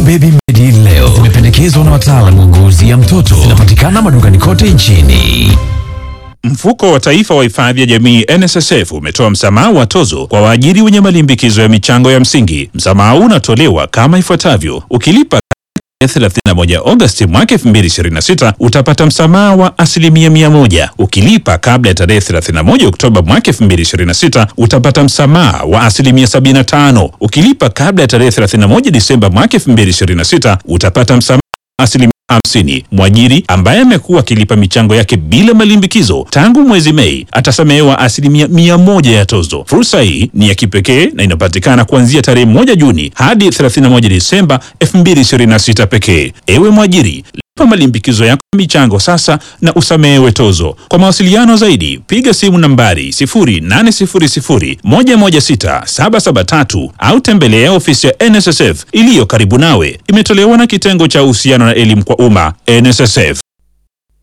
Baby Medi leo zimependekezwa na wataalamu wa ngozi ya mtoto. Zinapatikana madukani kote nchini. Mfuko wa Taifa wa Hifadhi ya Jamii NSSF umetoa msamaha wa tozo kwa waajiri wenye malimbikizo ya michango ya msingi. Msamaha huu unatolewa kama ifuatavyo: ukilipa tarehe 31 Agosti mwaka 2026 utapata msamaha wa asilimia mia moja. Ukilipa kabla ya tarehe 31 Oktoba mwaka 2026 utapata msamaha wa asilimia 75. Ukilipa kabla ya tarehe 31 Disemba mwaka 2026 utapata msamaha wa asilimia 50. Mwajiri ambaye amekuwa akilipa michango yake bila malimbikizo tangu mwezi Mei atasamehewa asilimia mia moja ya tozo. Fursa hii ni ya kipekee na inapatikana kuanzia tarehe moja Juni hadi 31 Disemba 2026 pekee. Ewe mwajiri, lipa malimbikizo yako ya michango sasa na usamehewe tozo. Kwa mawasiliano zaidi piga simu nambari 0800 116 773 au tembelea ofisi ya NSSF iliyo karibu nawe. Imetolewa na kitengo cha uhusiano na elimu kwa umma NSSF.